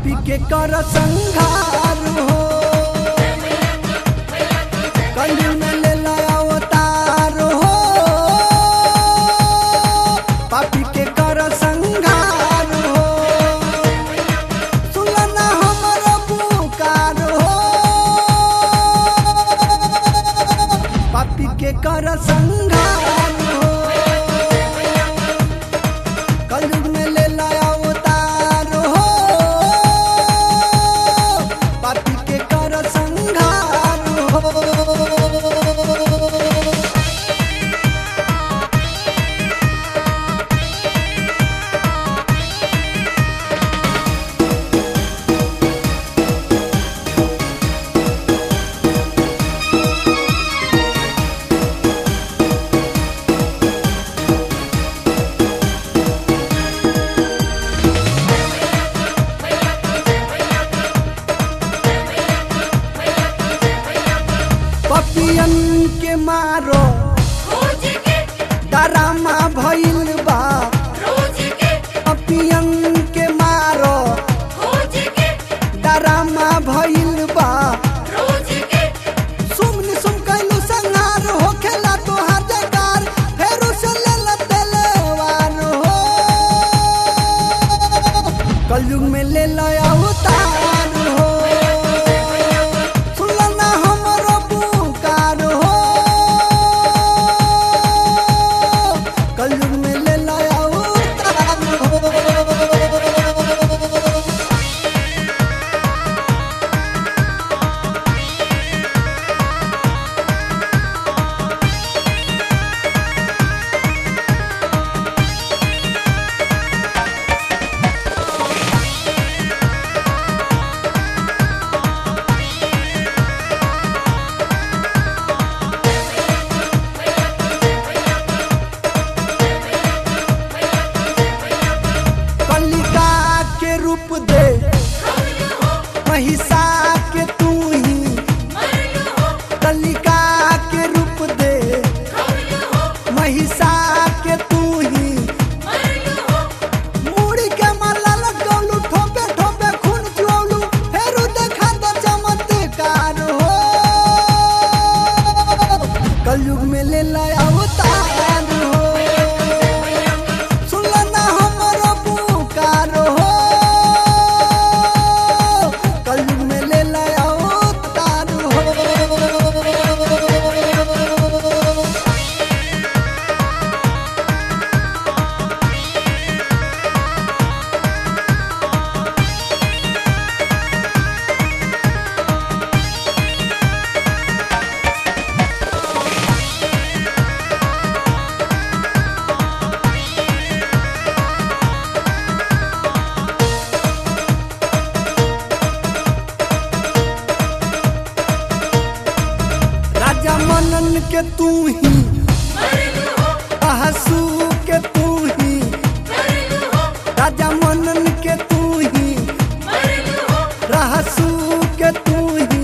पापी के कर संघार हो कलयुग में ले ला अवतार हो पापी के कर संघार हो सुनना हमर पुकार हो पापी के कर संघार हो कलयुग में ले ला अवतार हो पापी के कर संघार हो पपियन के मारो खोज के डरामा भइल बा रोज के पपियन के मारो खोज के डरामा भइल बा रोज के सुमनि सुम कैलू संहार हो खेला तोहार जयकार फेरू से ले ला तलवार हो कलयुग में ले ला अवतार हो सुनना हमरो पुकार हो कलयुग में ले ला अवतार हो कलिका के रूप दे महिषा के तू ही कलिका के रूप दे महिषा के तू ही मुड़ी के माला लगौलू ठोपे ठोपे खून चुऔलू फेरू देखा तो चमत्कार हो कलयुग में ले ला अवतार हो सुनना हमरो पुकार हो कलयुग में ले ला अवतार हो राजा मनन के तू ही बहसू के तू ही राजा मनन के तू ही रहसू के तू ही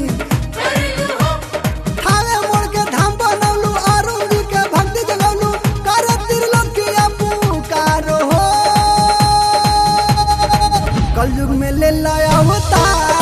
थावे मोड़ के धाम बनौलू अरुण जी के भक्ति जगौलू कर त्रिलोकिया पुकार हो कलयुग में ले ला अवतार